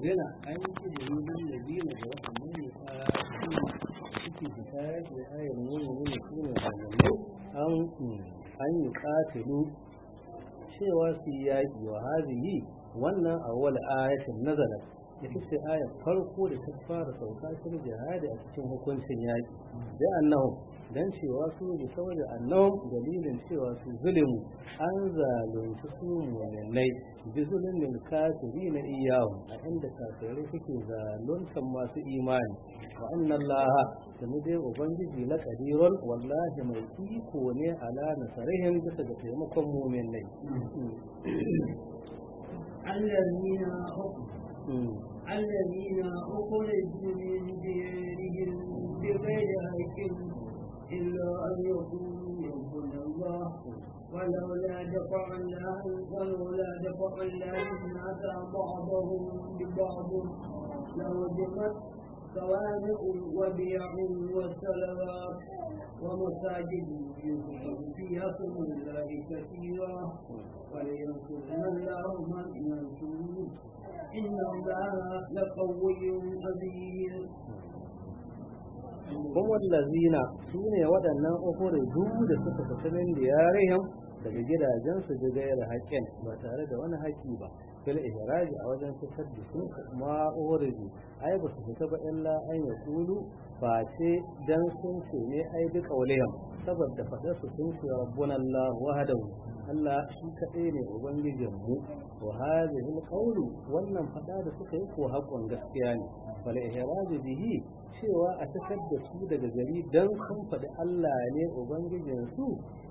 uzina an yi izini bin da biyu da waɗannan ne a suke fita da ayar nuna nuna su ne hannun an an yi katilu cewa su yi yaƙi wa hazihi wannan awwal ayatin nazalat ita ce ayar farko da ta fara sauka cikin jihadi a cikin hukuncin yaƙi da annahu dan cewa su ne saboda annahum dalilin cewa su zulimu an zalunci su mu'minai bi zulmin kafiri na iyahu a inda kafirai suke zaluntan masu imani wa anna allaha sami dai ubangiji na kadirun wallahi mai iko ne ala nasarihim bisa ga taimakon mu'minai الذين الذين أخرجوا من ديرهم بغير حق إلا أن يقولوا ربنا الله ولولا دفع الله ولولا دفع الله الناس بعضهم ببعض لوجبت صوامع وبيع وصلوات ومساجد يذكر فيها اسم الله كثيرا ولينصرن الله من ينصره إن الله لقوي عزيز kuma lazina su ne waɗannan ukuri duk da suka fita min diyarihim daga gidajensu da gayar haƙƙin ba tare da wani haƙƙi ba fil ihraji a wajen fitar da su ma uriji ai ba su fita ba illa an ya kulu ba ce dan sun ce ne ai duk aulihim saboda fadar su sun ce rabbuna Allah wahdahu Allah shi kaɗai ne ubangijin mu wa hadhihi alqawlu wannan fada da suka yi ko haƙon gaskiya ne fal ihraji bihi cewa a fitar da su daga gari dan sun faɗi Allah ne ubangijin su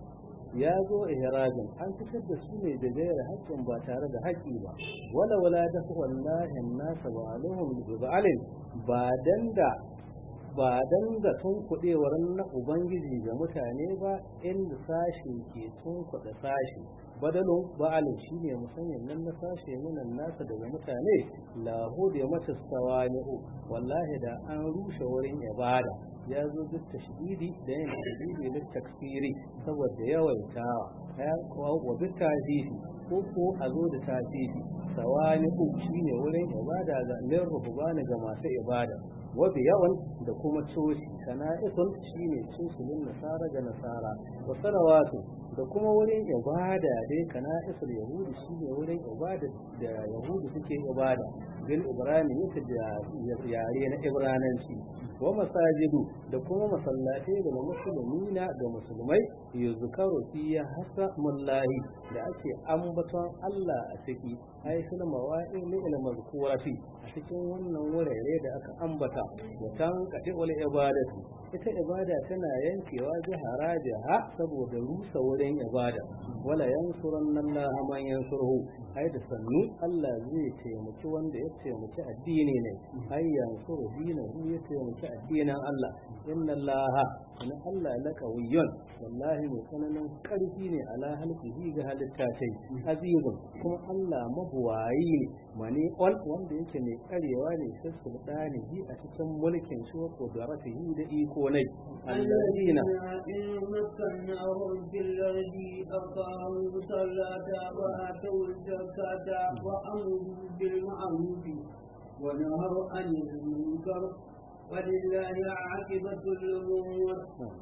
ya zo ihrajin an fitar da su ne da gaira haƙƙin ba tare da haƙƙi ba wala wala da wallahi nasa wa alahum bi ba'alin ba dan da ba dan da tun kudewar na ubangiji ga mutane ba inda sashi ke tun kuɗa sashi badalun ba'alin shine musamman nan na sashe minan nasa daga mutane lahu da mata sawani'u wallahi da an rushe wurin ibada ya zo duk tashdidi da yin tashdidi na takfiri saboda yawaitawa ya kuwa wa duk tasiri ko ko a zo da tasiri sawani ku shine wurin ibada ga lir ruhbani ga masu ibada wa bi yawan da kuma coci sana'isun shine cosulun nasara ga nasara wa salawatu da kuma wurin ibada dai kana'isul yahudi shine wurin ibada da yahudi suke ibada bil ibrani yake da yare na ibrananci wa masajidu da kuma masallatai da musulmina da musulmai yuzkaru fiya hasa mullahi da ake ambaton Allah a ciki ai suna mawa'i ne ila mazkurati a cikin wannan wurare da aka ambata wa tan kati wal ibadatu ita ibada tana yankewa jihara jiha saboda rusa wurin ibada wala yansuranna Allah man yansuruhu ai da sannu Allah zai taimaki wanda ya taimaki addini ne ai yansuru dinahu ya taimaki addinin Allah inna Allah inna Allah laqawiyyun wallahi mai tsananin karfi ne ala halqihi ga halitta tai azizun kuma Allah mabuwayi ne mani ol wanda yake mai karewa ne sai sultani bi a cikin mulkin shi wa qudratihi da iko ne الذين إن مكناهم في الأرض أقاموا الصلاة وآتوا الزكاة وأمروا بالمعروف ونهوا عن المنكر ولله عاقبة الأمور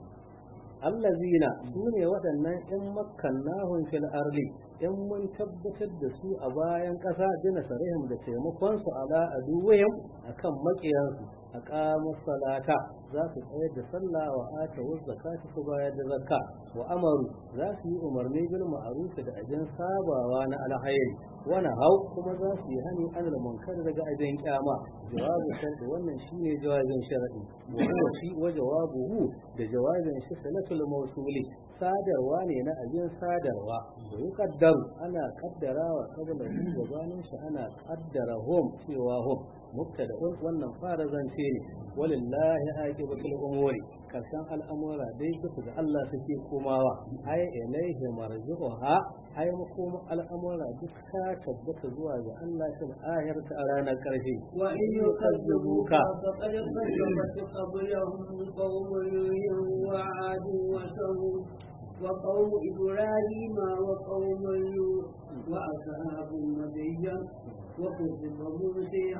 allazina su ne waɗannan in makkannahum fil arli in mun tabbatar da su a bayan ƙasa jina sarihim da taimakon su ala aduwayim akan makiyansu a ƙamar salata za su tsayar da sallah wa ata wa zakata su bayar da zakka wa amaru za su yi umarni bil ma'ruf da ajin sabawa na alkhairi wani hau kuma za su yi hani anil munkar daga ajin kyama jawabu sharɗi wannan shine jawabin sharadi wa huwa shi wa jawabuhu da jawabin shi salatul mawsuli sadarwa ne na ajin sadarwa wa yuqaddaru ana kaddarawa kabla shi gabanin shi ana kaddara hum cewa hum mubtada wannan fara zance ne walillahi aqibatul umuri karshen al'amura dai duka ga Allah suke komawa ai ilaihi marji'uha ai makoma al'amura duk ta tabbata zuwa ga Allah fil akhirati a ranar karshe wa in yukazzibuka faqad kazzabat qablahum qawmun wa 'ad wa samud وقوم إبراهيم وقوم لوط وأصحاب مدين وقوم موسى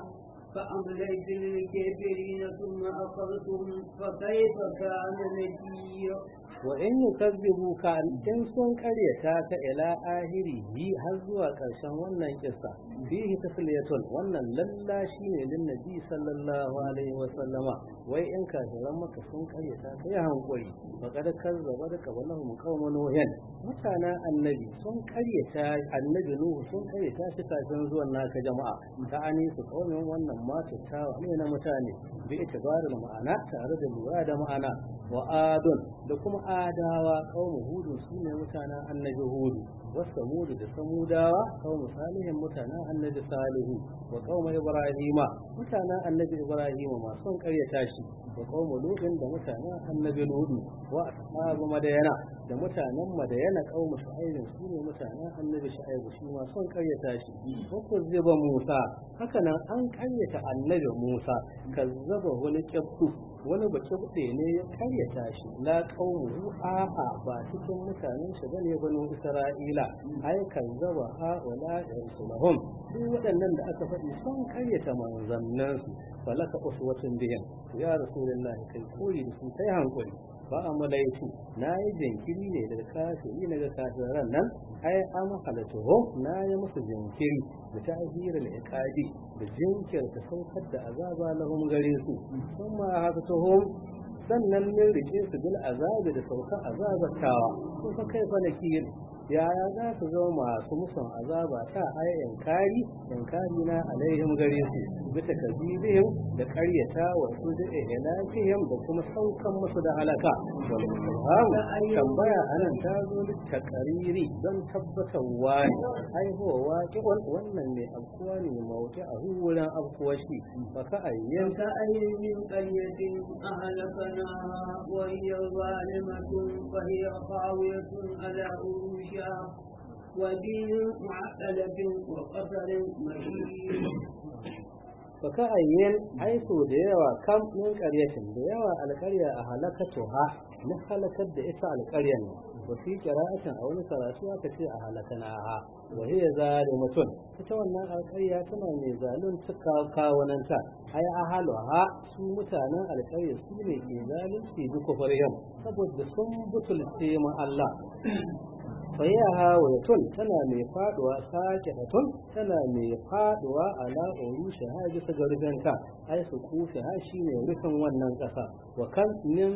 فأمليت للكافرين ثم أخذتهم فكيف كان نكير wa in yukazzibuka in sun karyata ka ila ahiri bi har zuwa karshen wannan kissa fihi tasliyatun wannan lalla shine lin nabi sallallahu alaihi wa sallama wai in kafiran maka sun karyata ka ya hankuri faqad kazzaba da qablahum qaumun nuhin mutanen annabi sun karyata annabi nuhu sun karyata shi kafin zuwan naka jama'a ta ani su kaumin wannan mata tawa ne na mutane bi itibarin ma'ana tare da lura da ma'ana wa adun da kuma adawa qaumu hudu sune mutanen annabi hudu wa samudu da samudawa qaumu salihin mutanen annabi salihu wa qaumu ibrahima mutanen annabi ibrahima ma sun karyata shi wa qaumu lutin da mutanen annabi lutu wa ashabu madayana da mutanen madayana qaumu shu'aib sune mutanen annabi shu'aib shi ma sun karyata shi wa kuzziba musa haka nan an karyata annabi musa kazzaba wal qibtu wani bace bude ne ya karyata shi la qaumu a'a ba cikin mutanen shi bane banu isra'ila ai kazzaba ha wala yarsulahum duk waɗannan da aka faɗi sun karyata manzannan su falaka uswatun bihin ya rasulullahi kai koyi da su kai hankali ba a malaitu na yi jinkiri ne daga kafiri na ga kafiran nan ai an halatuhu na yi musu jinkiri da ta ahirar iqadi da jinkirta saukar da azaba lahum gare su kuma haka tuhum sannan min rike su bil azabi da saukar azabatawa ko fa kai fa nakir yaya za su zama masu musun azaba ta ai inkari inkari na alaihim gare su bisa kazibihim da karyata wa su da ilahihim da kuma saukan musu da halaka wal istifham tambaya anan ta zo da takariri don tabbatarwa ne ai huwa waqi'un wannan ne afkuwa ne mawuti a wurin afkuwa shi fa ka ayyan وكأي من قرية أهلكناها وهي ظالمة فهي خاوية على عروشها ودين معقلة وقصر مشيد baka ayyan aiso da yawa kam min qaryatin da yawa alqarya a halakatuha na halakar da ita alqaryan wa fi qira'atin a wani karatu aka ce a halakanaha wa hiya zalimatun ita wannan alqarya tana mai zalun tuka kawunanta ai ahaluha su mutanen alqarya su ne ke zalunci bi kufrihim saboda sun butulce ma Allah fayaha wayatun tana mai faduwa sake hatun tana mai faduwa ala urusha ha bisa ga rufenta ai su kufi ha shine rufin wannan kasa wa kan nin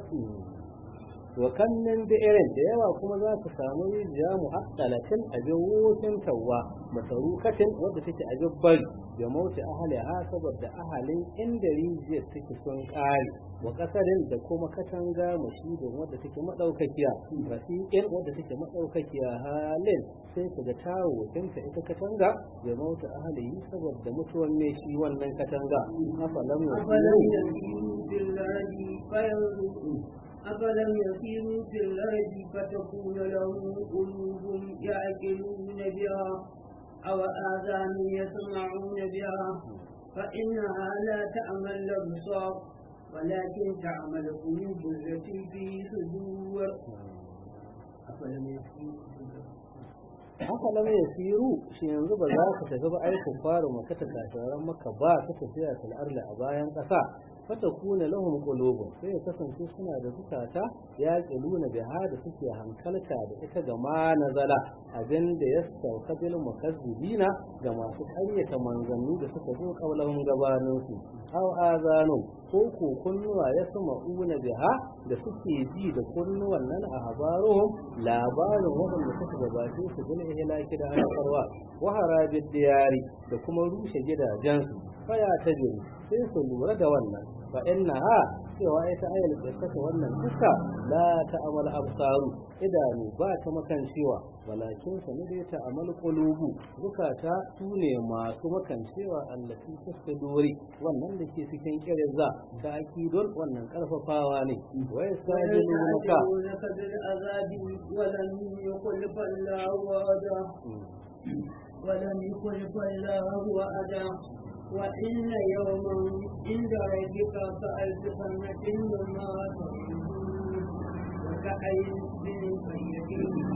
wa kan nin da irin da yawa kuma za ka samu rijiya mu'addalatin a jawofin tawwa masarukatin wadda take a bari da mauti ahali ha saboda ahalin inda rijiyar take sun kare wa kasarin da kuma katanga mashidin wadda take madaukakiya rafiqin wadda take madaukakiya halin sai ka ga tawo tinka ita katanga da mauti ahali saboda mutuwan ne shi wannan katanga afalam أفلم يسيروا في الأرض فينظروا أفلم يسيروا في الأرض فتكون لهم قلوب يعقلون بها أو آذان يسمعون بها فإنها لا تعمى الأبصار ولكن تعمى القلوب التي في صدور أفلم يسيروا في الأرض haka lam yasiru shi yanzu ba za ka tafi ba aikin fara maka ta kasaran maka ba ka tafiya fil arli a bayan kasa fata kuna lahum qulubun sai ya kasance suna da zukata ya qiluna biha da suke hankalta da ita ga ma nazala abin da ya sauka bil mukazzibina ga masu ƙaryata manzanni da suka zo kaulahum gabanin su aw azanu ko ko kunnuwa ya sama una biha da suke ji da kunnuwan nan a habaruhum labarin waɗanda suka gabace su bil ihlaki da halakarwa wa harabid diyari da kuma rushe gidajensu faya ta jiri sai su lura da wannan fa innaha cewa ita ayal qissata wannan kissa la ta'mal absaru idanu ba ta makancewa walakin sa ne ta amal qulubu zukata su ne masu makancewa allati tasduri wannan da ke cikin kirinza ta akidon wannan karfafawa ne wa yastajilunaka ويستعجلونك بالعذاب ولم يخلف الله وعده ولم يخلف الله وعده وإن يوما عند ربك كألف سنة مما تعدون وكأي من قرية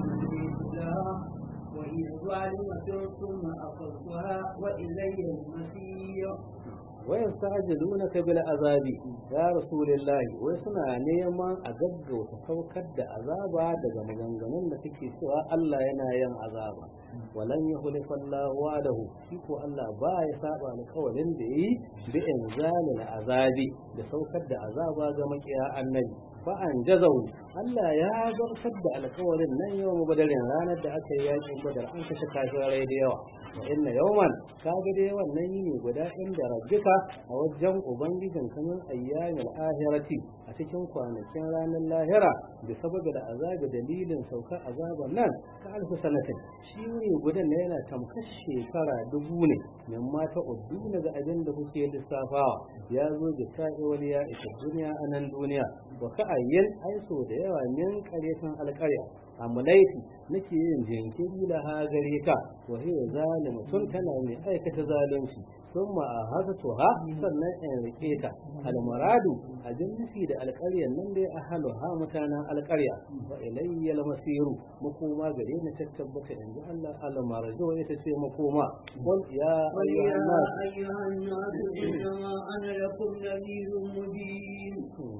لها وهي ظالمة ثم أخذتها وإلي المصير wayan sa'ajilunaka bil azabi ya rasulullahi wai suna neman a gaggauta saukar da azaba daga maganganun da suke cewa Allah yana yin azaba walan yukhlifa Allah wa'dahu shi ko Allah ba ya saba alƙawarin da yi bi inzalil azabi da saukar da azaba ga makiya annabi fa an jazau Allah ya zartar da alƙawarin nan yawan badarin ranar da aka yi yakin badar an kashe kafirai da yawa wa inna yawman kaga dai wannan yini guda inda rabbika a wajen ubangijin kanin ayyamil ahirati a cikin kwanakin ranar lahira da saboda da azabi dalilin saukar azaban nan ka alfi sanatin shi ne gudan ne yana tamkar shekara dubu ne min mata uddu daga abin da kuke lissafawa ya zo da ta'i wani ya isa duniya a nan duniya wa ka ayyin aiso da yawa min karetan alƙarya amma laifi nake yin jinkiri da ha gare ka wa hiya zalimatun tana mai aikata zalunci ثم أهدتها sannan in rike ta almaradu abin nufi da alƙaryar nan dai a halu ha mutanen alƙarya wa ilayya almasiru makoma gare ni ta tabbata in ji Allah almarjo ita ce makoma qul ya ayyuhan nas ayyuhan nas innama ana lakum nadhirun mubin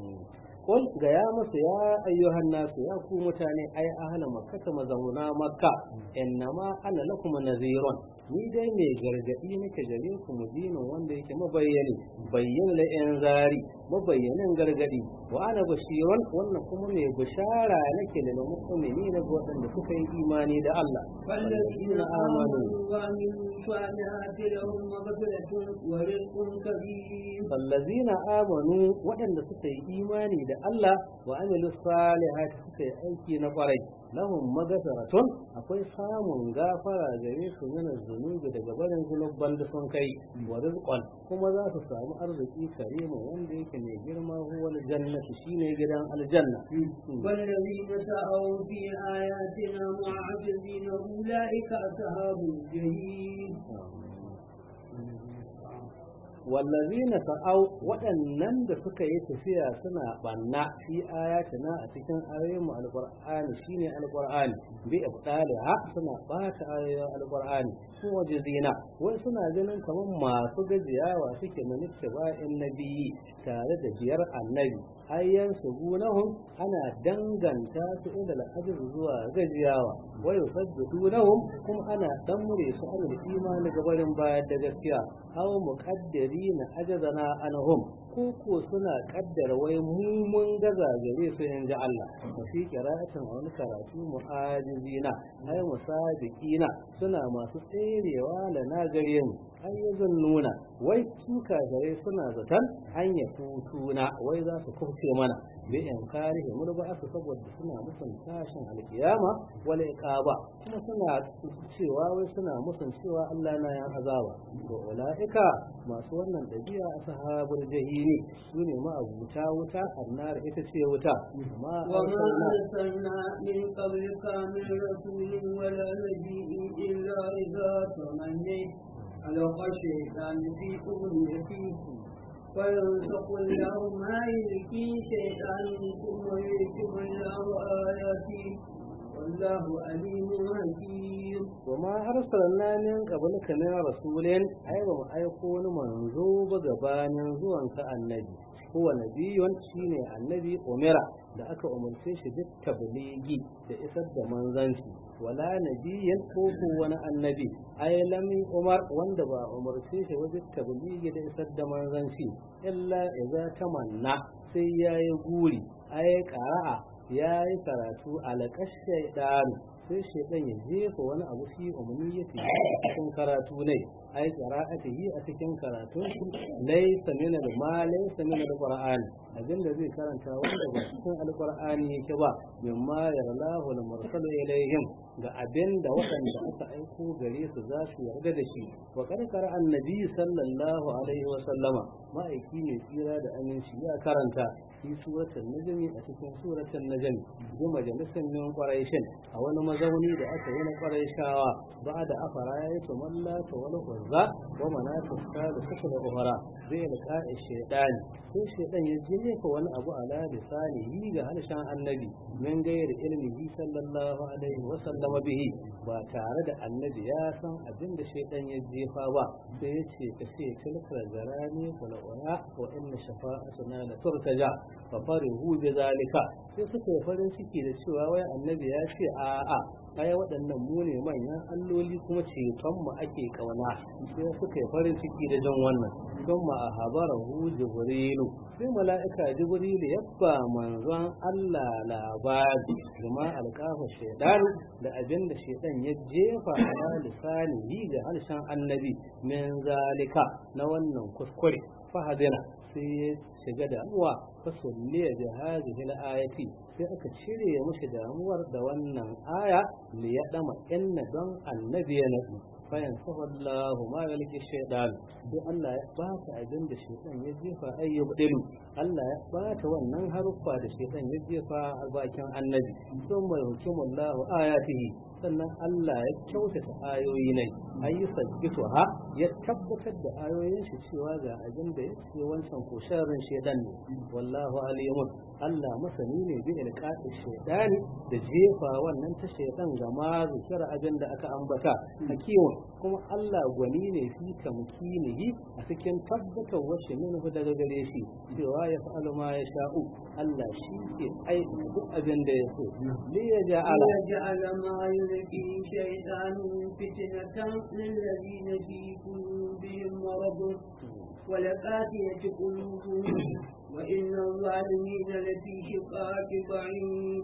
Kul ga ya musu ya ayyuhan nasu ya ku mutane ai ahla makka mazauna makka innama ana lakum nazirun ni dai mai gargadi nake gare ku mubinin wanda yake mabayyani bayyana la yan zari mabayyanin gargadi wa ana bashirun wannan kuma mai bishara nake da mu'mini na waɗanda suka yi imani da Allah والذين آمنوا وعملوا الصالحات لهم مغفرة ورزق كريم fallazina amanu waɗanda suka yi imani da Allah wa amilu salihati suka yi aiki na kwarai lahum magafaratun akwai samun gafara gare su min zunubi daga barin zulubban da sun kai wa rizqan kuma za su samu arziki karima wanda yake mai girma huwa aljannatu shine gidan aljanna والذين سعوا في آياتنا معجزين أولئك أصحاب الجحيم wallazina sa'au waɗannan da suka yi tafiya suna banna fi ayatina a cikin ayoyin mu alqur'ani shine alqur'ani bi ibtaliha suna bata ayoyin alqur'ani su waje zina wai suna ganin kamar masu gajiyawa suke na ba'in nabiyyi tare da biyar annabi ayyan su gunahum ana danganta su ila al'ajr zuwa gajiyawa wa yusaddidunahum kuma ana damure su an imani gabarin bayar da gaskiya aw muqaddirina ajazana anhum ko ko suna kaddara wai mu mun gaza gare su in ji Allah wa fi qira'atin a wani karatu mu'ajizina ay musabiqina suna masu tserewa da na gare mu ayyuzun nuna wai su kagare suna zaton an ya tutuna wai za su kufce mana bi in karihi mun ba su saboda suna musun tashin alkiyama wala iqaba kuma suna cewa wai suna musun cewa Allah na yan azaba to ulaika masu wannan dabi'a ashabul jahimi sune ma abuta wuta annar ita ce wuta amma وما أرسلنا من قبلك من رسول ولا نبي إلا إذا تمني ألقى الشيطان في أمنيته فينسق الله ما يلقي شيطان ثم يحكم الله آياته والله عليم حكيم وما أرسلنا من قبلك من رسول أي وما أيكون منذوب gabanin zuwanka annabi huwa nabiyun shine annabi umira da aka umarce shi duk tabligi da isar da manzanci wala nabiyyan ko ko wani annabi ay lam umar wanda ba umarce shi wajen tabligi da isar da manzanci illa idza tamanna sai yayi guri ay qara'a yayi karatu alaqash shaytan sai shaytan ya jefa wani abu shi umarni ya cikin karatu ne ai qira'atihi a cikin karatun shi laysa min al-ma laysa min al-qur'an abinda zai karanta wanda ba cikin al-qur'ani yake ba mimma yarallahu al-mursal ilayhim ga abinda waɗanda aka aiko gare su za su yarda da shi wa karkara annabi sallallahu alaihi wa sallama ma'aiki ne tsira da aminci ya karanta fi suratul najmi a cikin suratul najmi bi majalisin min quraishin a wani mazauni da aka yi na quraishawa ba da afara yayi to mallaka wala uzza wa manata salisata da ukhra zai liqa'i shaytani sai shaytan ya jefa wani abu ala lisanihi ga harshen annabi min gairi ilmihi sallallahu alaihi wa sallam bihi ba tare da annabi ya san abin da shaytan ya jefa ba sai ya ce ka ce tilkar zarani kula wa wa inna shafa'atuna la turtaja fa farihu bi zalika sai suka yi farin ciki da cewa wai annabi ya ce a'a ai waɗannan mu ne manyan alloli kuma ceton mu ake kauna sai suka yi farin ciki da jan wannan don ma a habarahu jibrilu sai mala'ika jibrilu ya ba manzon Allah labari kuma alƙafa shaidan da abin da shaidan ya jefa a lisanihi ga harshen annabi min zalika na wannan kuskure fahadina sai ya shiga damuwa fasulliya da hadhihi al-ayati sai aka cire mashi damuwar da wannan aya li ya dama inna don annabi ya nabi fayan sahallahu ma yalki shaytan sai Allah ya bata abin da shaytan ya jefa ayyub dilu Allah ya bata wannan haruffa da shaytan ya jefa a bakin annabi sun mai hukumullahu ayatihi sannan Allah ya kyautata ayoyi ne ayi sabbitu ha ya tabbatar da ayoyin shi cewa ga abin da yake wancan ko sharrin shedan ne wallahu alimun Allah masani ne bi ilqati shedani da jefa wannan ta shedan ga ma zikira abin da aka ambata hakimun kuma Allah gwani ne fi tamkinihi a cikin tabbatar wasu minhu daga gare shi cewa ya fa'alu ma ya sha'u Allah shi ke aiki duk abin da ya so li ya ja'ala ويجعل ما يلقي شيطان فتنة للذين في قلوبهم مرض ولقاتية قلوبهم وإن الظالمين لفي شقاق بعيد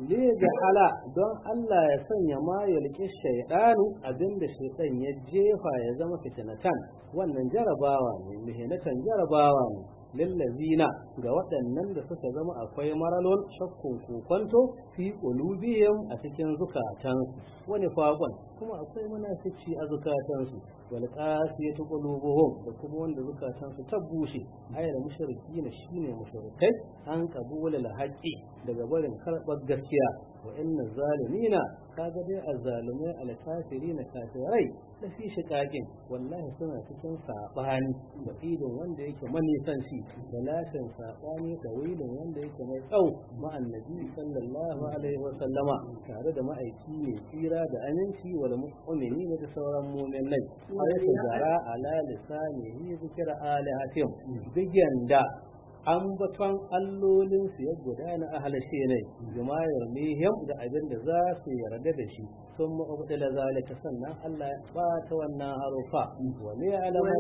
ala don Allah ya sanya ma ya liƙi shaidanu abinda shaitan ya jefa ya zama fitinatan wannan jarabawa ne mihinatan jarabawa ne lillazina ga waɗannan da suka zama akwai maralon shakkun kokonto fi qulubihim a cikin zukatansu wani fakon kuma akwai munafici a zukatansu wal qasiyatu qulubuhum da kuma wanda zukatansu ta bushe ayar mushrikina shine mushrikai an qabula al haqqi daga barin karɓar gaskiya wa inna zalimina kaga dai azzalumai al kafirina kafirai da fi shiƙaƙin wallahi suna cikin saɓani da idin wanda yake manisanci da lashin saɓani da wilin wanda yake mai tsau ma'annabi sallallahu alaihi wa sallama tare da ma'aiki mai tsira da aminci wal mu'mini da sauran mu'minai ayatu zara ala lisanihi zikra alihatim bigan da ambaton allolinsu ya gudana a halashe ne jumayar mihim da abin da za su yarda da shi sun ma'ubdala zalika sannan Allah ya bata wannan harufa wa ne alamun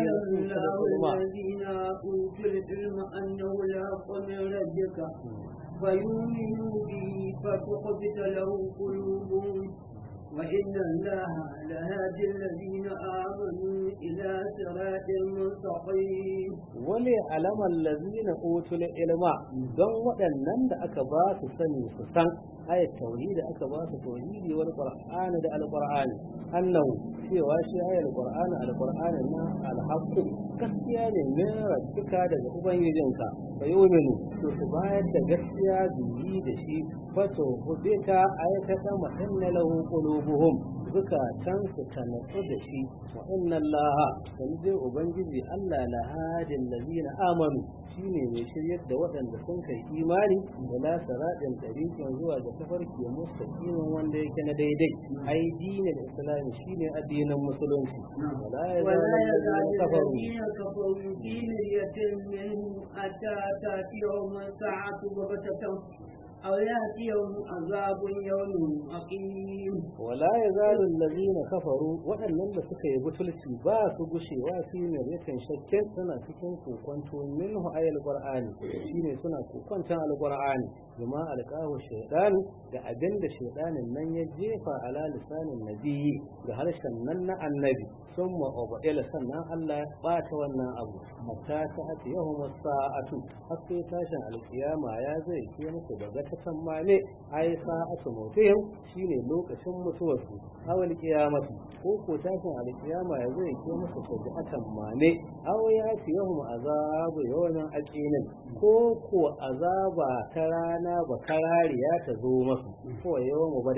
الذين أوتوا العلم أنه لا من ربك فيؤمنوا به فتخبت له قلوبهم وإن الله لهادي الذين آمنوا إلى صراط مستقيم wale alamar lazina utul ilma don waɗannan da aka ba su sani su san ayat tauhidi aka ba su tauhidi wal qur'ani da alqur'ani annahu cewa shi ayat alqur'ani alqur'ani na alhaqqu gaskiya ne min rabbika daga ubangijinka fa yu'minu to su bayar da gaskiya biyi da shi fato hudita ayata ma inna lahu qulubuhum zukatan su ta natsu da shi wa inna allaha dan dai ubangiji Allah la hadin ladina amanu shine mai shiryar da waɗanda sun kai imani da la saradin tariqin zuwa ga tafarki mustaqimin wanda yake na daidai ai dinin islam shine addinin musulunci wala ولا yazalu يزال kafaru الذين كفروا في مرية منه حتى تأتيهم الساعة بغتة أو يأتيهم عذاب يوم أقيم wala yazalu allazina kafaru waɗannan da suka yi butulci ba su gushewa fi miryatin shakken suna cikin kokonto minhu ayal qur'ani shine suna kokonton alqur'ani bima alqahu shaytan da abinda shaytanin nan ya jefa ala lisanin nabiyyi da harshen nan na annabi summa ubadila sannan Allah ya bata wannan abu hatta ta ati yawm sa'atu har sai tashin alkiyama ya zai ke muku daga ta sammane ai sa'atu mutihim shine lokacin mutuwarsu awal kiyamati ko ko tashin alkiyama ya zai ke musu sajatan mane aw ya ci yawm azabu yawmin aqinin ko ko azaba ta rana ba karariya ta zo masu ko yawm badar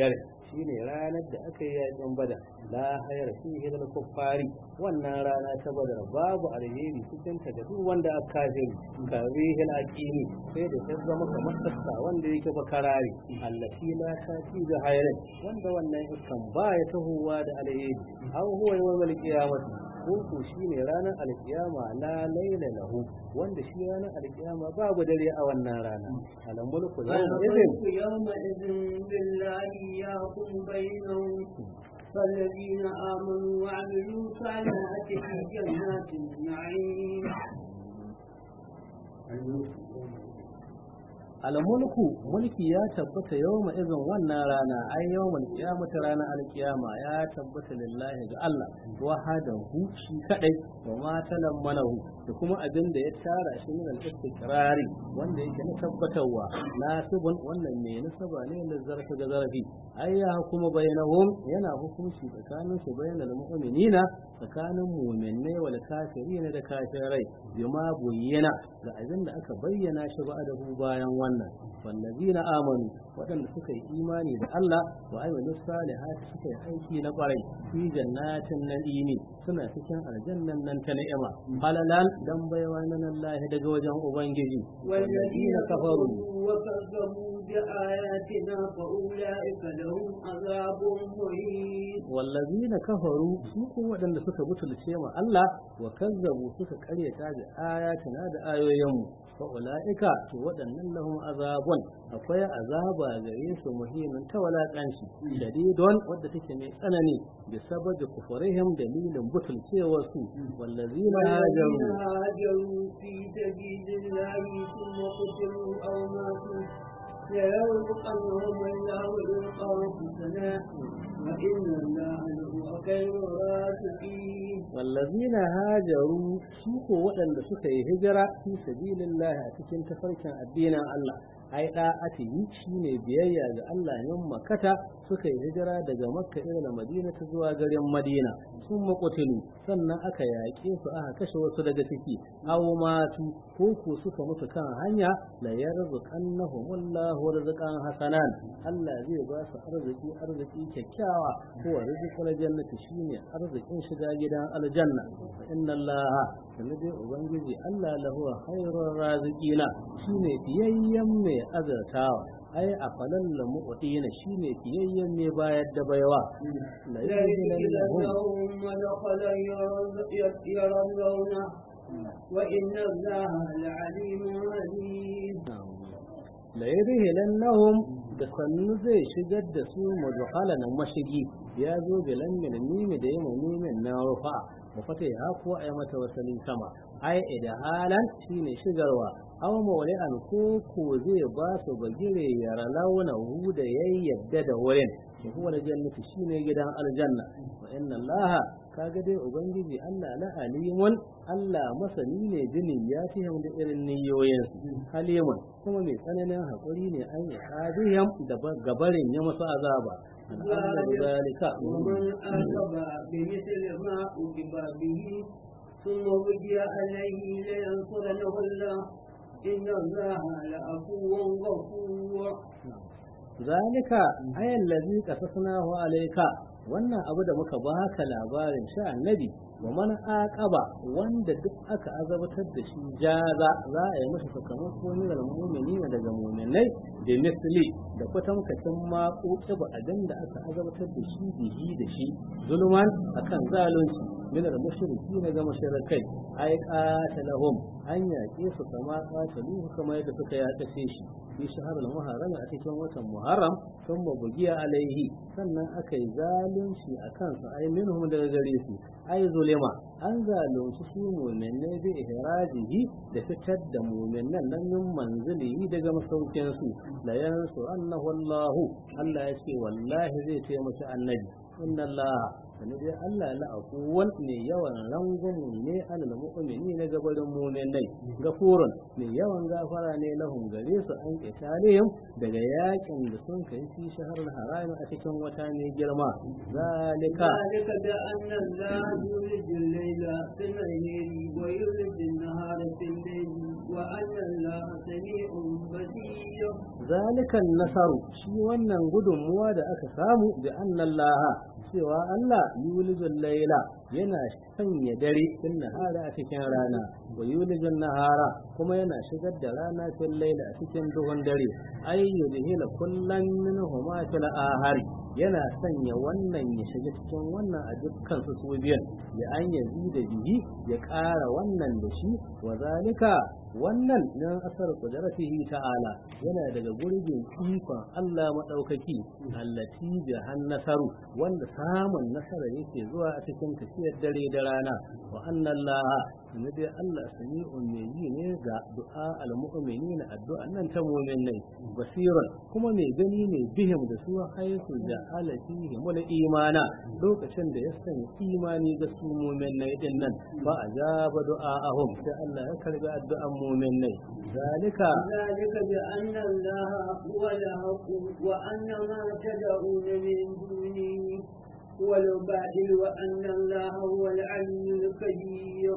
shine ranar da aka yi yakin badar la hayar fihi lil kuffari wannan rana ta badar babu alheri cikin ta da duk wanda aka kafiri kabihi al aqimi sai da ta zama kamar tsaka wanda yake bakarari allati la tati da hayrin wanda wannan iskan ba ya tahowa da alheri aw huwa yawmal qiyamati ko shine ranar alkiyama la laila lahu wanda shi ranar alkiyama babu dare a wannan rana alam mulku yawma idin يومئذ بالله يحكم بينهم فالذين آمنوا وعملوا الصالحات في جنات النعيم almulku mulki ya tabbata yawma izin wannan rana ai yawmal qiyamati rana alqiyama ya tabbata lillahi ga Allah wahadahu shi kadai wa ma talammanahu da kuma abin da ya tara shi min al-istiqrari wanda yake na tabbatarwa nasibun wannan ne nasaba ne da zarfa ga zarafi ai ya hukuma bainahum yana hukunci tsakanin su bainal mu'minina tsakanin mu'minai wal kafirin da kafirai bima buyyana ga abin da aka bayyana shi ba da bayan wannan wallazina amanu waɗanda suka yi imani da Allah wa amilu salihati suka yi aiki na kwarai fi jannatin na'imi suna cikin aljannan nan ta ni'ima halalan dan baiwa nan Allah daga wajen ubangiji wallazina kafaru وكذبوا بآياتنا فأولئك لهم عذاب مهين wallazina kafaru su ko waɗanda suka butulce ma Allah wa kazzabu suka karyata da ayatina da ayoyinmu fa ulaika to waɗannan lahum azabun akwai azaba gare su muhimmin ta walakanci shadidon wadda take mai tsanani bi sababi kufurihim dalilin butulcewar su wallazina hajaru هاجروا في سبيل الله ثم قتلوا أو ماتوا ليرزقنهم الله رزقا حسنا وإن الله لهو خير الرازقين والذين هاجروا سوق waɗanda suka yi hijira fi sabilillah a cikin tafarkin addinin Allah ai da'atihi shine biyayya ga Allah yan makata suka yi hijira daga makka ila madina ta zuwa garin madina sun makotulu sannan aka yaƙe su aka kashe wasu daga ciki aw matu ko ko suka mutu kan hanya la yarzuqannahum wallahu rizqan hasanan Allah zai ba su arziki arziki kyakkyawa ko rizqul jannati shine arzikin shiga gidan aljanna inna Allah sanade ubangiji Allah lahu khairur raziqina shine fiyayyen mai azartawa ai a falon lamu na shine fiyayyen mai bayar da baiwa la لهم ودخل يرونه وإن الله لعليم عليم la yadhilannahum da sannu zai shigar da su mudkhalan mashigi ya zo bilan min mimi da yamma mimin na rufa wa fata ya ko ai mata wasalin sama ai halan shine shigarwa aw mawli'an ko ko zai ba su bagire ya launa hu da yayyadda da wurin shi huwa jannati shine gidan aljanna wa inna allaha kaga dai ubangiji Allah la alimun Allah masani ne jinin ya fi da irin niyoyin halimun kuma mai tsananin haƙuri ne an yi hadiyam da gabarin ya masu azaba ذلك ومن أعقب بمثل ما أعقب به ثم وجي عليه لينصرنه الله إن الله لعفو غفور zalika ayan ladhi qasasnahu alayka wannan abu da muka baka labarin sha annabi wa man aqaba wanda duk aka azabatar da shi jaza za a yi masa sakamako ne daga mu'mini daga mu'minai da misli da kwatankwacin ma ba abin da aka azabatar da shi bihi da shi zulman akan zalunci min al-mushriki ne ga mushrikai ay qatalahum an yaƙe su kama qataluhu kamar yadda suka yaƙace shi fi shahrul muharram a cikin watan muharram sun bugiya alaihi sannan aka yi zalunci a kansu ai minhum daga gare su ai zulima an zalunci su mu'minai bi ihrajihi da fitar da mu'minan nan min manzilihi daga masaukin su la yansu annahu Allah Allah ya ce wallahi zai taimaki annabi inna Allah sani dai Allah la akuwan ne yawan rangumu ne alal mu'mini na gabarin mu'minai gafurun ne yawan gafara ne lahum gare su an qitalihim daga yakin da sun kai fi shahrul haram a cikin wata ne girma zalika ذلك بأن الله يولج الليل في الليل ويولج النهار في الليل وأن الله سميع بصير zalikan nasaru shi wannan gudunmuwa da aka samu da annallaha cewa Allah yulijul laila yana sanya dare fil nahara a cikin rana wa yulijul nahara kuma yana shigar da rana fil laila a cikin duhun dare ay yudhila kullan minhuma fil ahari yana sanya wannan ya shiga cikin wannan a dukkan su su biyan ya an yazi da bihi ya ƙara wannan da shi wa zalika wannan nan asar kudratihi ta'ala yana daga gurbin ikon Allah madaukaki allati bi nasaru wanda samun nasara yake zuwa a cikin tafiyar dare da rana wa anna Allah ne dai Allah sami'un mai yi ne ga du'a al-mu'minina addu'a nan ta mu'minai basirun kuma mai gani ne bihim da su haisu da alatihi mul imana lokacin da ya sanya imani ga su mu'minai din nan ba a jaba du'a'ahum sai Allah ya karbi addu'an mu'minai zalika ذلك بأن الله هو الحق وأن ما تدعون من دونه هو الباطل وأن الله هو العلي الكبير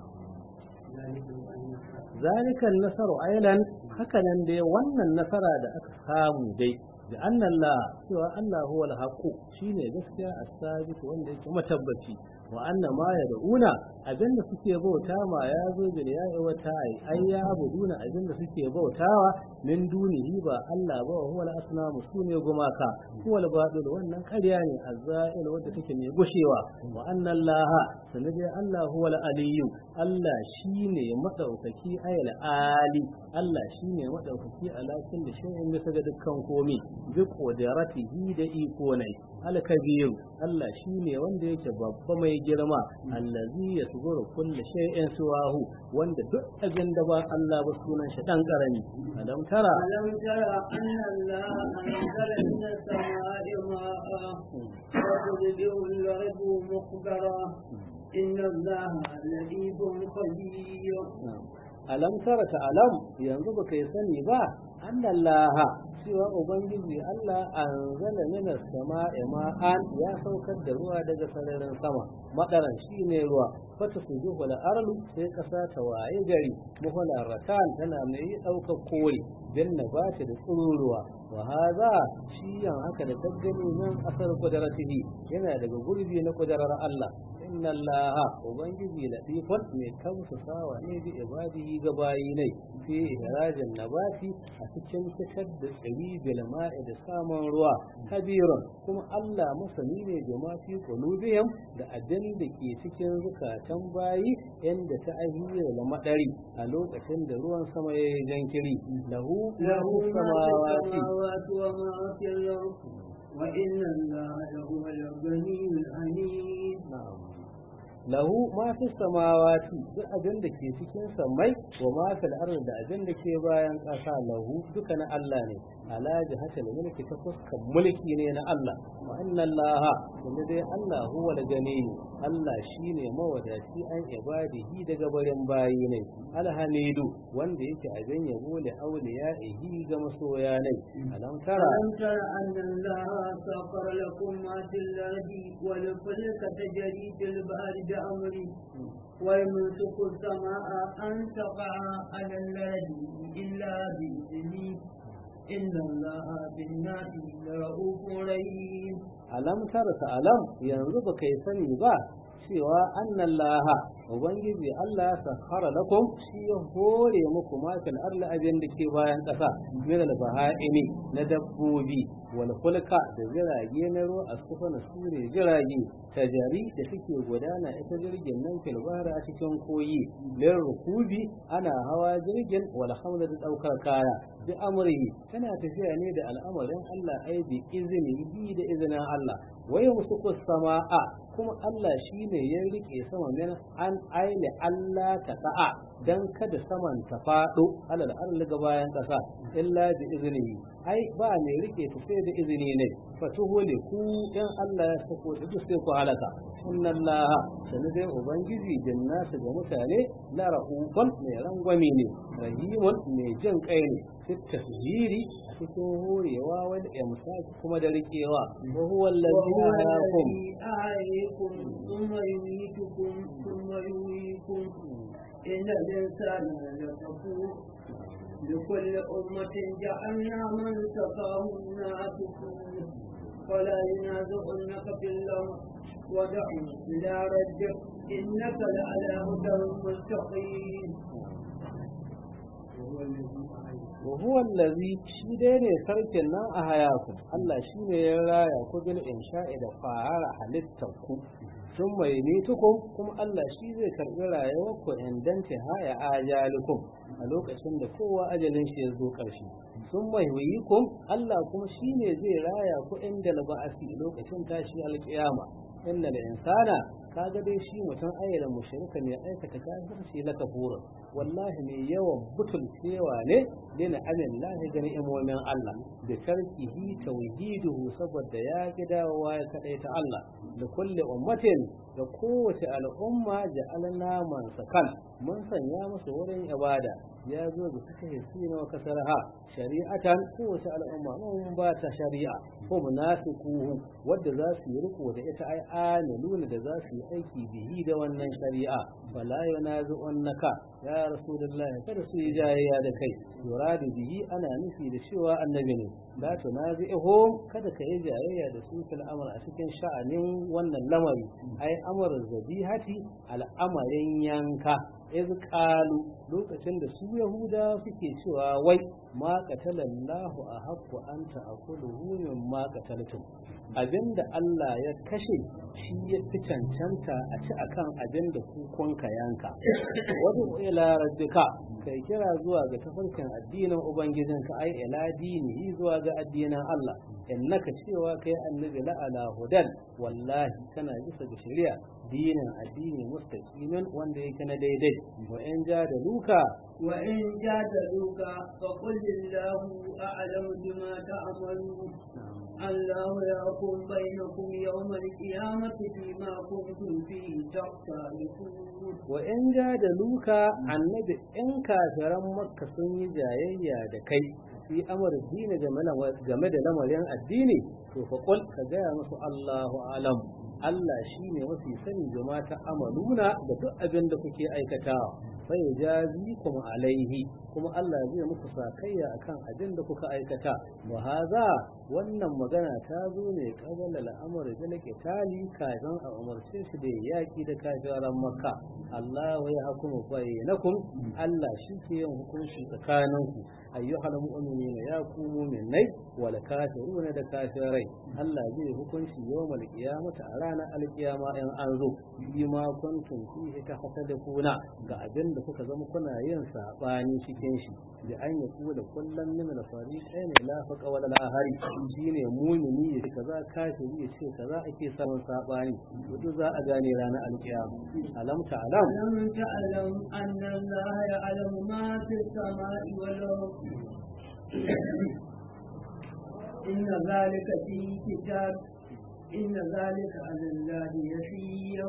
ذلك بأن zalika nasaru ailan haka nan dai wannan nasara da aka samu dai da annallah cewa Allah huwa al-haqu shine gaskiya as-sabit wanda yake matabbaci wa anna ma yad'una abinda suke bauta ma ya zo bil ya'i wa ta'i ai ya abuduna abinda suke bautawa min dunihi ba Allah ba huwa al-asnamu sune gumaka huwa al-batil wannan ƙarya ne azza'il wanda take mai gushewa wa anna Allah sanade Allah huwa al-aliyyu Allah shine madaukaki ayal ali Allah shine madaukaki alakin da shay'in bisa ga dukkan komai bi qudratihi da iko nai al-kabir Allah shine wanda yake babba mai girma allazi yasguru kulli shay'in suwahu wanda duk abin da ba Allah ba sunan shi dan karami alam tara ألم تر أن الله أنزل من السماء ماء فتبدئ الأرض مخبرا إن الله لطيف خبير alam tara ta alam yanzu ba kai sani ba annallaha cewa ubangiji Allah anzala minas sama'i ma'an ya saukar da ruwa daga sararin sama madaran shine ruwa fata su zuwa da arlu sai kasa ta waye gari muhula ratan tana mai daukar kore bin nabati da tsururuwa wa haza shi yan haka da gaggani nan asar kudaratihi yana daga gurbi na kudarar Allah inna allaha ubangiji latifun mai kamsa sawa ne bi ibadihi ga bayi ne fi ihrajin nabati a cikin fitar da tsiri bil ma'i da samun ruwa kabirun kuma Allah masani ne da ma fi qulubihim da abin da ke cikin zukatan bayi inda ta ahiyar da madari a lokacin da ruwan sama ya yi jankiri lahu له ما في samawati السماوات وما في الأرض وإن الله لهو الغني الحميد lahu ma fi samawati duk abin da ke cikin samai wa ma fil ardi da abin da ke bayan ƙasa lahu duka na Allah ne ala jihatil mulki ta fuskan mulki ne na Allah wa inna Allah kuma dai Allah huwa al-gani Allah shine mawadaci an ibadihi daga barin bayi ne alhamidu wanda yake abin yabo li awliyaihi ga masoya ne alam tara ألم تر أن الله سخر لكم ما في الأرض والفلك تجري في البحر بأمره ويمسك السماء أن تقع على الأرض إلا بإذنه إن الله بالناس لرؤوف رحيم alam tara ta alam yanzu ba kai sani ba cewa annan laha ubangiji Allah sahara lakum shi ya hore muku ma fil arli abin da ke bayan ƙasa min al baha'imi na dabbobi wal fulka da jirage na ruwa a sufana sure jirage tajari da suke gudana ita jirgin nan fil bahri a cikin koyi lin rukubi ana hawa jirgin wal hamda da daukar kaya bi amrihi tana tafiya ne da al'amarin Allah ai bi izini bi da izinin Allah wai musuku sama'a kuma Allah shine ya rike sama min an aile Allah ta da'a dan kada saman ta fado alal arli ga bayan kasa illa bi iznihi ai ba ne rike ta sai da izini ne fatuhuli ku dan Allah ya sako da duk sai ku halaka inna Allah sanu dai ubangiji jannasu ga mutane la rahufan mai rangwame ne rahimun mai jin kai ne fit tasjiri a cikin horewa wani imsaki kuma da rikewa wa huwa allazi وهو ahyakum الذي أحييكم ثم يميتكم ثم يحييكم إن الإنسان لكفور لكل أمة جعلنا من سقاهم ناسكوه فلا ينازعنك في الأمر ودع إلى ربك إنك لعلى هدى مستقيم وهو الذي shi dai ne sarkin nan a hayaku Allah shi ne ya raya ku bil insha'i da fara halittar ku sun mai nitukum kuma Allah shi zai karɓi rayuwar ku indanta haya ajalukum a lokacin da kowa ajalin shi ya zo ƙarshe sun mai huyikum Allah kuma shi ne zai raya ku inda ba'asi lokacin tashi alƙiyama inna da insana kaga dai shi mutum ayyana mushrika ne aikata kafirci la kafura wallahi ne yawan butulcewa ne lina amin lahi gani imomin Allah da tarkihi tauhiduhu saboda ya ki dawowa ya kadai ta Allah da kulle ummatin da kowace al'umma ja'alna man sakan mun sanya musu wurin ibada ya zo da suka hisi na kasarha shari'atan kowace al'umma mun ba ta shari'a ko munafikuhu wadda za su yi riko da ita ai amiluna da za su yi aiki bihi da wannan shari'a wala yunazu'annaka ya rasulullah kada su yi jayayya da kai yuradu bihi ana nufi da cewa annabi ne la tunazi'uhum kada ka yi jayayya da su fil amr a cikin sha'anin wannan lamari ai amr zabihati al'amarin yanka iz qalu lokacin da su yahuda suke cewa wai ma qatalallahu a haqqu anta aquluhu min ma qataltum abinda Allah ya kashe shi ya fi cancanta a ci akan abinda kukunka yanka wadu ila rabbika kai kira zuwa ga tafarkin addinin ubangijinka ai ila dinihi zuwa ga addinin Allah innaka cewa kai annabi la ala hudan wallahi kana bisa ga shari'a dinin addini mustaqimin wanda yake na daidai wa in ja da luka wa in jadaluka fa qul lillahu a'lamu bima ta'malun الله يحكم بينكم يوم القيامة فيما كنتم فيه تختلفون وإن جادلوك عن نبي إن كافرا مكة سني جايا دكي في أمر الدين جمد لمرين الدين فقل كجاء الله أعلم Allah shi ne mafi sani jama ta amaluna da duk abin da kuke aikatawa sai ya jazi kuma alaihi kuma Allah zai muku sakayya akan abin da kuka aikata wa haza wannan magana ta zo ne kabala al'amari da nake tali kafin a umarce shi da yaki da kafiran makka Allah ya hukumu bainakum Allah shi ke yin hukunci tsakaninku ayyuhal mu'minina ya ku mu'minai wal kafiruna da kafirai Allah zai hukunci yawmal qiyamati a ranar alkiyama in an zo bi ma kuntum fihi tahsadquna ga abin da kuka zama kuna yin sabani cikin shi da an yi kula kullum min al fariqain la faqa wala la hari shine mu'mini ya ce kaza kafiri ya ce kaza ake samun sabani wato za a gane ranar alkiyama alam ta'lam ألم تعلم أن الله يعلم ما في السماء والأرض إن ذلك في كتاب إن ذلك على الله يسير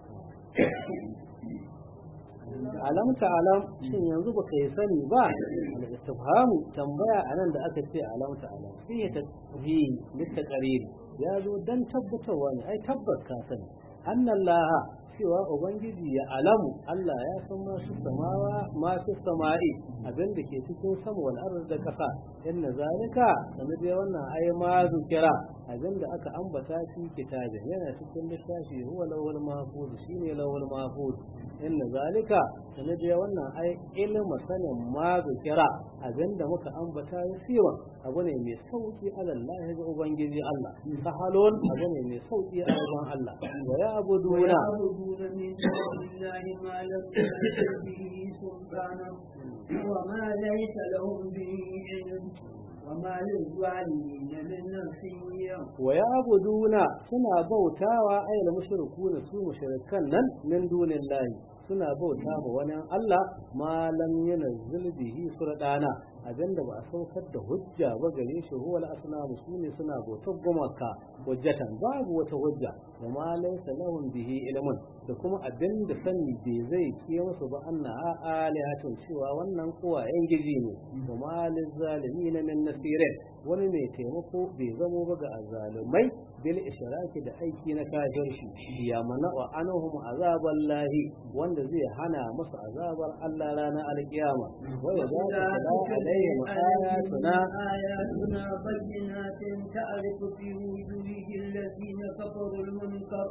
alam ta'alam shin yanzu baka yi sani ba al-istifhamu tambaya anan da aka ce alam ta'alam sai ta fi litaqarir ya zo dan tabbatarwa ne ai tabbas ka sani annallaha cewa ubangiji ya alamu Allah ya san masu samawa masu sama'i abin da ke cikin sama wal ardi da kasa inna zalika sanar da wannan ai ma zukira abin da aka ambata shi kitabin yana cikin littafi huwa lawal mahfuz shine lawal mahfuz inna zalika sanar da wannan ai ilmu sanin ma zukira abin da muka ambata ya siwa abu ne mai sauki Allah ga ubangiji Allah sahalon abu ne mai sauki a gaban Allah wa ya abuduna ويعبدون من دون الله ما لم ينزل به سلطانا وما ليس لهم به علم وما للظالمين من نصير ويعبدون suna bautawa ayyul mushrikuna su mushrikan nan min dunillahi suna bauta ma wani Allah ma lam yunzil bihi sultana abinda ba a saukar da hujja ba gare shi huwa al-asnamu sune suna bautar gumaka hujjatan babu wata hujja wa ma laysa lahum bihi ilmun da kuma abinda sani bai zai ke musu ba anna alihatun cewa wannan kuwa yan giji ne wa ma lizalimin min nasirin wani mai taimako bai zamo ba ga azzalumai bil ishraki da aiki na kafirci ya mana wa anhum azaban lahi wanda zai hana musu azabar Allah ranar alkiyama wa ya za ta alaihim ayatuna آياتنا بينات تعرف في وجوه الذين كفروا المنكر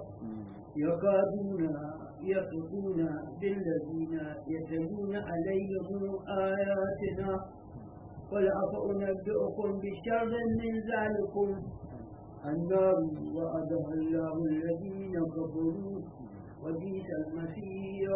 يكادون يصفون بالذين يتلون عليهم آياتنا قل أفأنبئكم بشر من ذلكم النار وعدها الله الذين كفروا وبئس المصير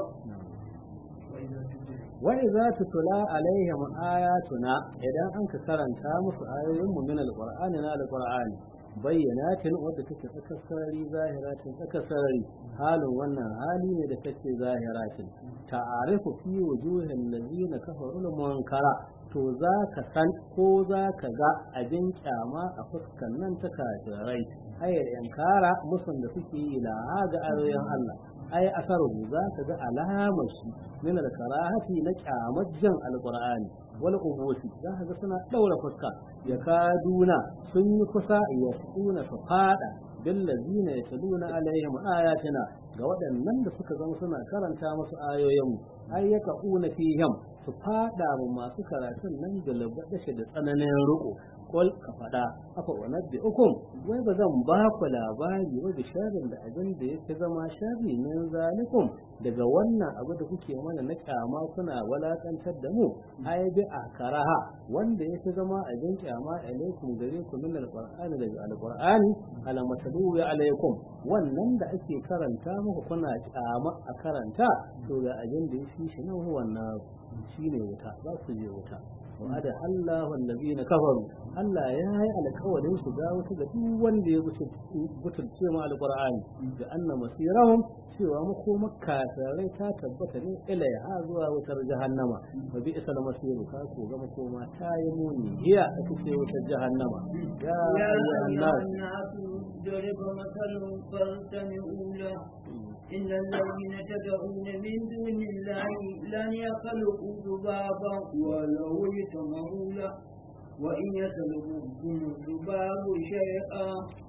وإذا تتلى وإذا تتلى عليهم آياتنا إذا أنك كرنتا musu ayoyinmu min alqur'ani na alqur'ani bayyanatin wadda take tsakasarari zahiratin tsakasarari halin wannan hali ne da take zahiratin ta'arifu fi wujuhin lazina kafaru munkara to za ka san ko za ka ga abin kyama a fuskan nan ta kafirai ayar yankara musun da suke yi la ga ayoyin Allah ai asaru za ka ga alamar shi min al-karahati na kyamar jan alqur'ani wal ubusi za ka ga suna daura fuska ya kaduna sun yi kusa ya suna su fada billazina yatluna alaihim ayatina ga waɗannan da suka zama suna karanta musu ayoyin ai yaka una fihim su fada mu masu karatun nan da labadashi da tsananin riko kul ka fada afa wanabbi ukum wai ba zan ba ku labari ba da sharrin da abin da yake zama sharri min zalikum daga wannan abu da kuke mana na kyama kuna walakantar da mu ai bi akaraha wanda yake zama abin kyama alaikum gare ku min alqur'ani daga alqur'ani ala matadu alaikum wannan da ake karanta muku kuna kyama a karanta to ga abin da yake shi nan wannan shine wuta za su je wuta wa'ada Allah wallazina kafaru Allah ya yi alƙawarin su ga wasu ga duk wanda ya butulce ma alqur'ani da anna masirahum cewa makoma kafirai ta tabbata ne ilaiha zuwa wutar jahannama wa bi isal masir ka ko ga makoma ta yi muni hiya a cikin wutar jahannama ya ayyuhan nas ضرب مثل فاستمعوا له إن الذين تدعون من دون الله لن يخلقوا ذبابا ولو اجتمعوا له وإن يسلبهم الذباب شيئا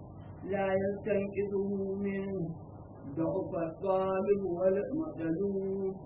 لا يستنقذه منه ضعف الطالب والمطلوب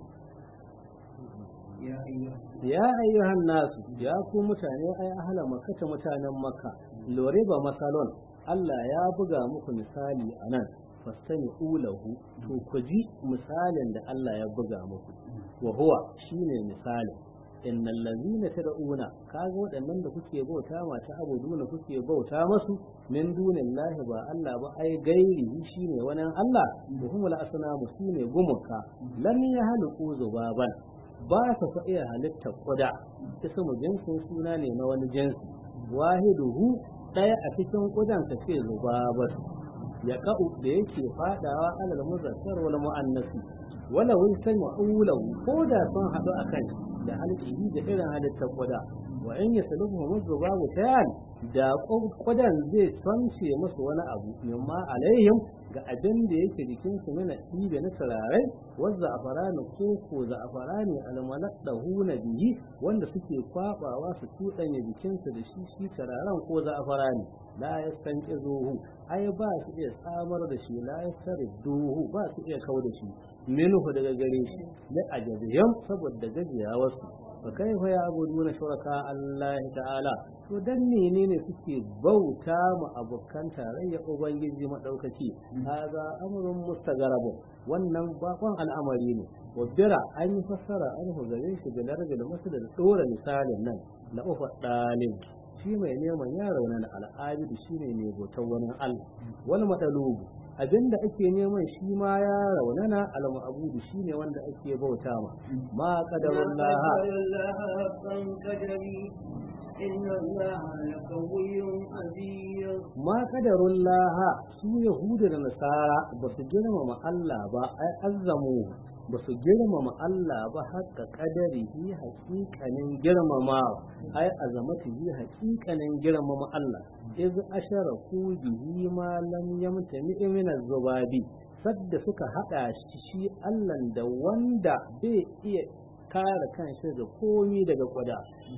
يا أيها ya ayyuhan nasu ya ku mutane ai ahla makka mutanen makka lore ba masalon Allah ya buga muku misali anan fastani ulahu to ku ji misalin da Allah ya buga muku wa huwa shine misalin innal ladina tad'una kaga waɗannan da kuke bauta mata abuduna kuke bauta masu min dunillahi ba Allah ba ai gairi shine wani Allah da humul asnamu shine gumuka lam yahluqu zubaban ba su fa iya halitta kuda ismu jinsin suna ne na wani jinsi wahiduhu ɗaya a cikin kudan ka ce zubabat ya ka'u da yake fadawa alal muzakkar wal muannasi wala wun sanya ulahu ko da sun haɗu a kan da halƙihi da irin halittar kuda wa in yasaluhu muzubabu tayan da kudan zai tsance musu wani abu mimma alaihim ga abin da yake jikin su mana ɗibe na turarai wanda a farani ko ko za a farani almalat da huna bihi wanda suke kwabawa su tuɗanya jikinsu da shi shi turaren ko za a farani la ya san zuhu ai ba su iya samar da shi la ya duhu ba su iya kau da shi minhu daga gare shi la ajabiyam saboda gajiyawarsu fa kaifa ya abuduna shuraka Allah ta'ala to dan menene suke bauta mu abokan tarayya ubangiji madaukaki haza amrun mustagarab wannan bakon al'amari ne wabira an yi fassara an hu gare shi da larabin masu da dora misalin nan na ufa dalil shi mai neman ya raunana al'abidu shine ne bautar wani Allah wal matalubu abinda ake neman shi ma ya raunana al-ma'budu shine wanda ake bauta ma ma qadarullah إن الله لقوي عزيز ma qadarullah su yahudu da nasara ba su girmama Allah ba ai azzamu ba su girmama Allah ba haka kadarihi haƙiƙanin girmamawa ai azamatihi haƙiƙanin girmama Allah iz asharaku bihi ma lam yamtani min az-zubabi sadda suka hada shi Allah da wanda bai iya kare kanshi da komi daga kuda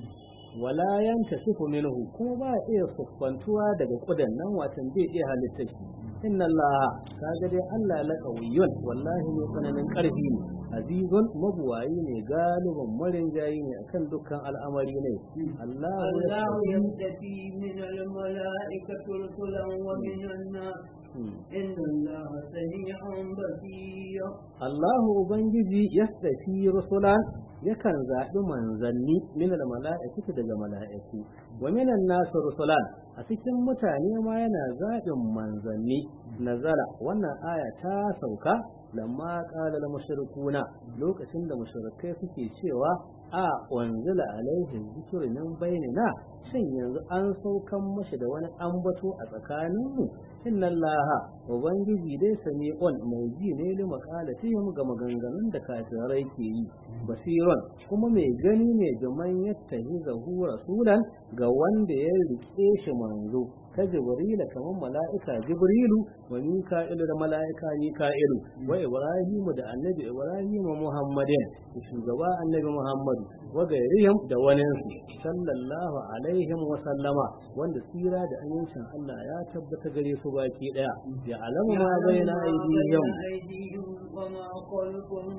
wala yanta sifu minhu ko ba iya siffantuwa daga kudan nan watan bai iya halitta shi inna Allah kaga dai Allah la qawiyyun wallahi ne tsananin karfi ne azizun mabuwayi ne galibin marin jayi ne akan dukkan al'amari ne Allah الله يستفي من الملائكة رسلا ومن الناس إن الله سميع بصير Allahu ubangiji yastafi rusulan yakan zaɓi manzanni min mala'ikatu daga mala'iku wa minan nasu rusulan a cikin mutane ma yana zaɓin manzanni nazara wannan aya ta sauka lamma qala al mushrikuna lokacin da mushrikai suke cewa a wanzila alaihi zikru min bainina shin yanzu an saukan mashi da wani ambato a tsakaninmu inna allaha ubangiji dai sami'un mai ji ne li maqalatihim ga maganganun da kafirai ke yi basiron kuma mai gani ne ga man yattahizahu rasulan ga wanda ya rike shi manzo ka jibrila kamar mala'ika jibrilu wa mika'ilu da mala'ika mika'ilu wa ibrahimu da annabi ibrahimu muhammadin da shugaba annabi muhammadu wa gairihim da waninsu sallallahu alaihim wa sallama wanda tsira da amincin Allah ya tabbata gare su baki daya ya alamu ma baina aydihim أيديهم وما خلفهم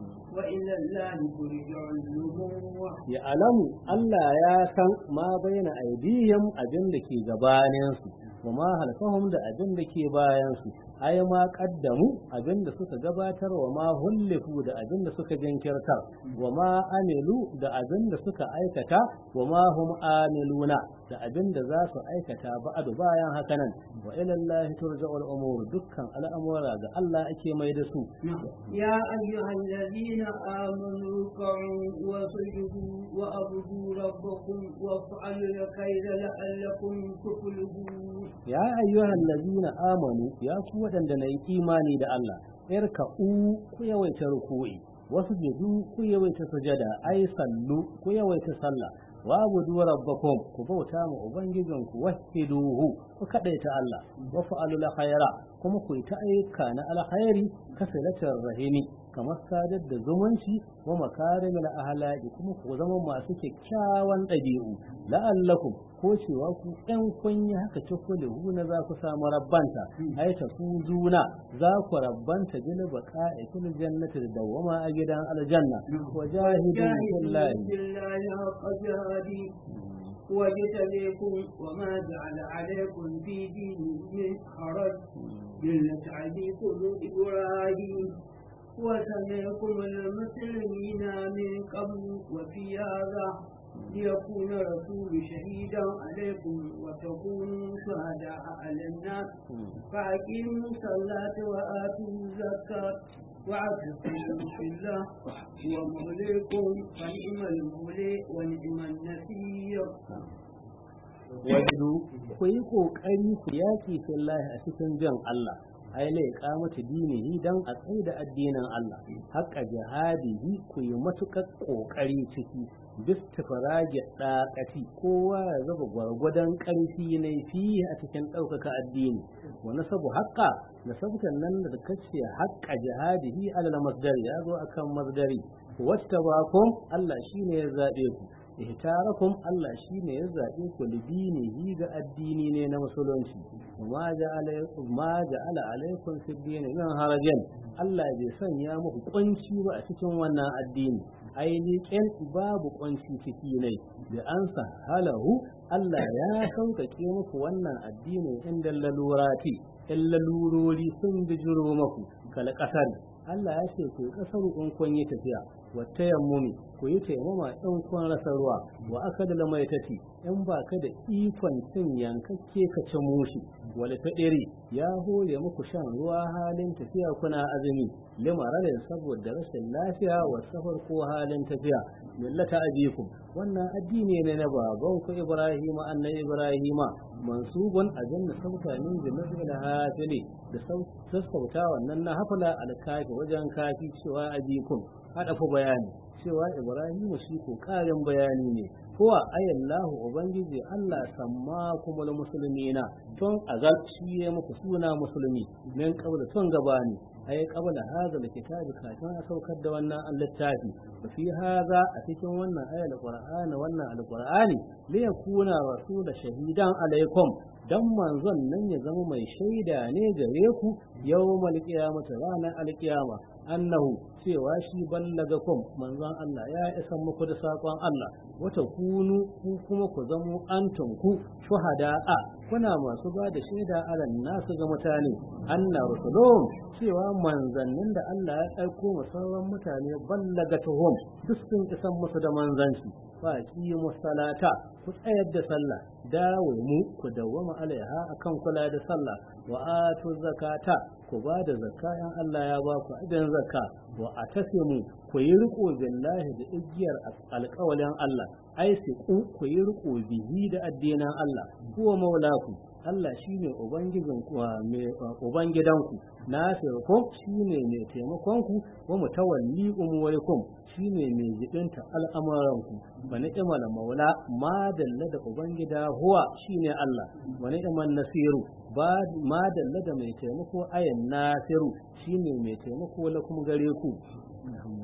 وإلى الله ترجع النبوة ya alamu Allah ya san ma baina aydihim abin da ke gabaninsu wa ma halfahum da abin da ke bayansu ai ma kaddamu abin da suka gabatar wa ma hullifu da abin da suka jinkirtar wa ma amilu da abin da suka aikata wa ma hum amiluna da abin da za su aikata ba'adu bayan hakanan wa ila Allah turja'ul umur dukkan al'amura ga Allah ake mai da su يا أيها الذين آمنوا اركعوا وسجدوا وأعبدوا ربكم وافعلوا الخير لعلكم تفلحون ya ayyuhal ladina amanu ya ku wadanda na yi imani da Allah irka'u ku yawaita ruku'i wasu jidu ku yawaita sujada ai sallu ku yawaita sallah wa abudu rabbakum ku bauta ma ubangijinku wahiduhu ku kadaita Allah wa fa'alul khaira kuma ku yi ta ayyuka na alkhairi kasalatar rahimi kamar sadar da zumunci wa makarimul ahlaki kuma ku zama masu kyakkyawan ɗabi'u la'allakum ko cewa ku ɗan kun yi haka cikule na za ku samu rabbanta ai ta ku juna za ku rabbanta bil baqa'i fil jannati da dawama a gidan aljanna wa jahidun billahi بالله حق جهاده واجتبيكم وما جعل عليكم في دين من حرج ملة أبيكم إبراهيم وسمعكم المسلمين من قبل وفي هذا ليكون رسول شهيدا عليكم وتكونوا شهداء على الناس فأقيموا الصلاة وآتوا الزكاة واعتصموا بالله هو موليكم فنعم المولي ونعم النصير wajidu ku yi kokari ku yaki fillahi a cikin jan Allah ai lai kamata dinihi dan a tsaida addinin Allah haƙa jihadihi ku yi matuƙar kokari ciki bistifrage ɗaƙati kowa ya zaba gwargwadon ƙarfi ne fi a cikin ɗaukaka addini wa nasabu haƙa nasabtan nan da kace haƙa jihadihi alal masdari ya zo akan masdari wata bakum Allah shine ya zaɓe ku ihtarakum Allah shine ya zaɓe ku lidinihi ga addini ne na musulunci ma ja'ala ma ja'ala alaikum fi dini min harajin Allah bai sanya muku kunci ba a cikin wannan addini ainihin babu kunci ciki ne da an halahu Allah ya sauƙaƙe muku wannan addini inda lalurati in lalurori sun bijiro muku kal ƙasar Allah ya ce ku kasar in kun yi tafiya wata yammumi ku yi taimama in kun rasa ruwa wa aka da lamaitati in ba ka da ikon cin yankakke ka ci mushi wal fadiri ya hore muku shan ruwa halin tafiya kuna azumi limararin saboda rashin lafiya wa safar ko halin tafiya millata abikum wannan addini ne na baban ku Ibrahim annabi Ibrahim mansubun ajanna sauta min da nasbil hafili da sassauta wannan na hafala alkafi wajen kafi cewa abikum hada fa bayani cewa Ibrahim shi ko karin bayani ne huwa ayallahu ubangiji Allah samma kuma musulmina tun azal shi ya muku suna musulmi min qabla tun gabani ay qabla hadha alkitab kafin a saukar da wannan littafi wa fi hadha a cikin wannan ayal qur'ani wannan alqur'ani li yakuna rasul shahidan alaikum dan manzon nan ya zama mai shaida ne gare ku yawmal qiyamati ranar alqiyama annahu cewa shi ballagakum manzon Allah ya isa muku da sakon Allah wata kunu ku kuma ku zamo antum ku shuhada'a kuna masu ba da shaida alan nasu ga mutane anna rusulun cewa manzannin da Allah ya aiko sauran mutane ballagatuhum duk sun isan musu da manzanci fa qimu salata ku tsayar da sallah dawo mu ku dawwama alaiha akan kula da sallah wa atu zakata ku ba da zakka in Allah ya ba ku idan zakka wa atasimu ku yi riko billahi da igiyar alƙawalin Allah ai ku ku yi riko bihi da addinin Allah huwa maulaku Allah shine ubangijin ku mai ubangidanku nasirukum shine mai taimakon ku wa mutawalli umurikum shine mai jibinta al'amuranku wa ni'mal maula ma dalla da ubangida huwa shine Allah wa ni'mal nasiru ba ma dalla da mai taimako ayan nasiru shine mai taimako lakum gare ku